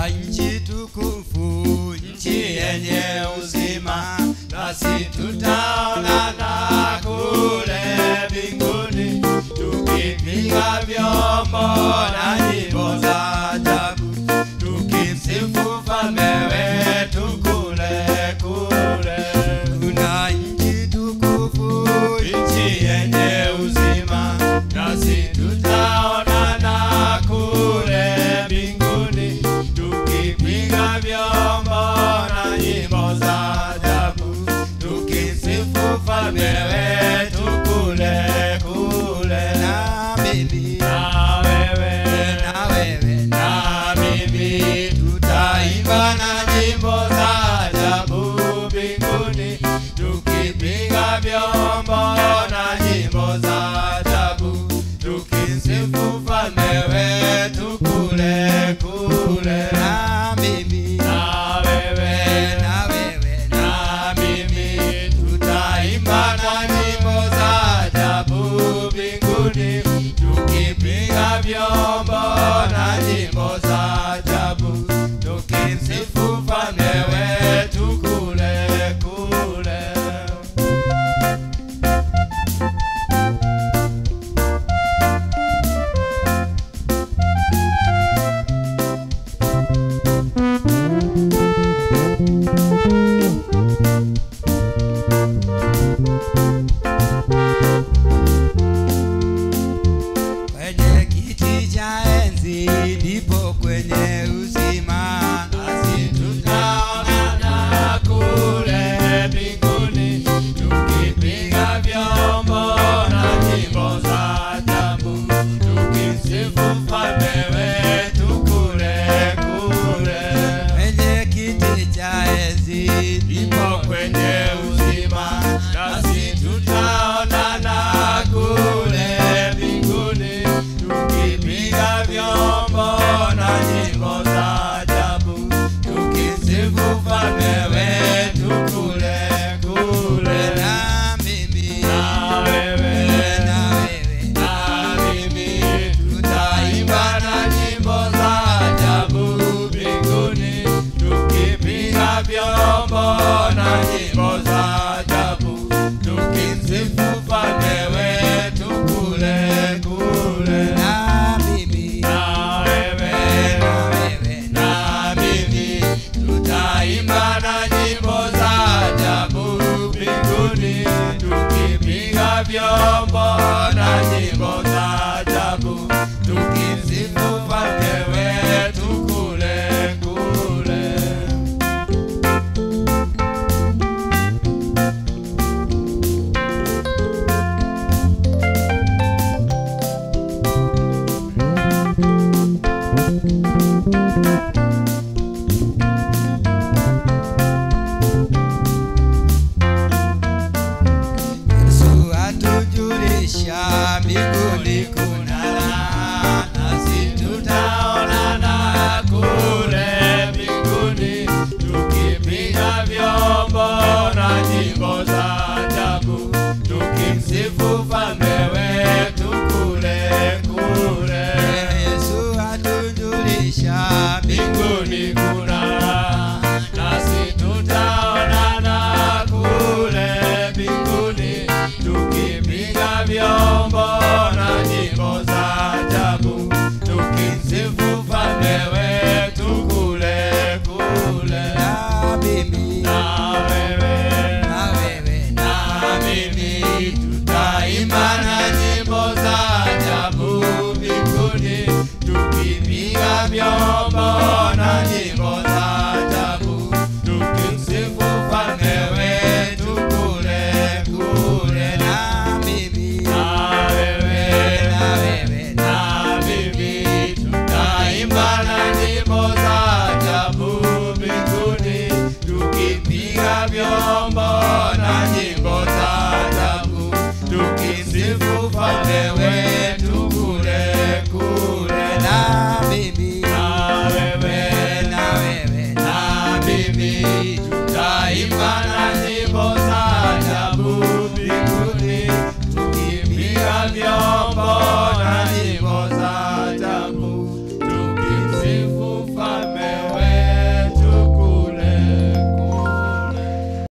tuna nchi tukufu, nchi yenye uzima, nasi tutaonana kule mbinguni, tukipiga vyombo na nyimbo za ajabu, tukimsifu mfalme wetu kule kule. Tuna nchi tukufu, nchi yenye uzima, nasi tutaonana kule mbinguni, tukipiga vyombo na nyimbo za ajabu, tukimsifu mfalme wetu kule kule. Na mimi na wewe na wewe na mimi tutaimba na nyimbo za ajabu mbinguni, tukipiga vyombo na nyimbo za ajabu, tukimsifu mfalme wetu kule kule. Na mimi na wewe na wewe na mimi tutaimba na nyimbo za ajabu mbinguni, tukipiga vyombo na nyimbo za ajabu, tukimsifu mfalme wetu kule kule. kwenye kiti cha enzi ndipo kwenye uzima, nasi tutaonana kule mbinguni, tukipiga vyombo na nyimbo za ajabu, tukimsifu mfalme wetu kule kule. Kwenye kiti cha enzi ndipo kwenye uzima, nasi tutaonana kule mbinguni, tukipiga vyombo na nyimbo za ajabu, tukimsifu mfalme wetu kule kule. Na mimi na wewe na wewe na mimi tutaimba na nyimbo za ajabu mbinguni, tukipiga vyombo na nyimbo za ajabu, tukimsifu mfalme wetu kule kule. Na mimi na wewe na wewe na mimi tutaimba na nyimbo za ajabu mbinguni, tukipiga vyombo na nyimbo za ajabu, tukimsifu mfalme wetu kule kule. Yesu atujulisha mbinguni kuna raha, nasi tutaonana kule mbinguni, tukipiga vyombo na nyimbo za ajabu, tukimsifu mfalme wetu kule kule. Yesu atujulisha mbinguni kuna raha, nasi tutaonana kule mbinguni, tukipiga vyombo na nyimbo za ajabu, tukimsifu mfalme wetu kule kule. Na mimi na wewe na wewe na mimi tutaimba na nyimbo za ajabu mbinguni, tukipiga vyombo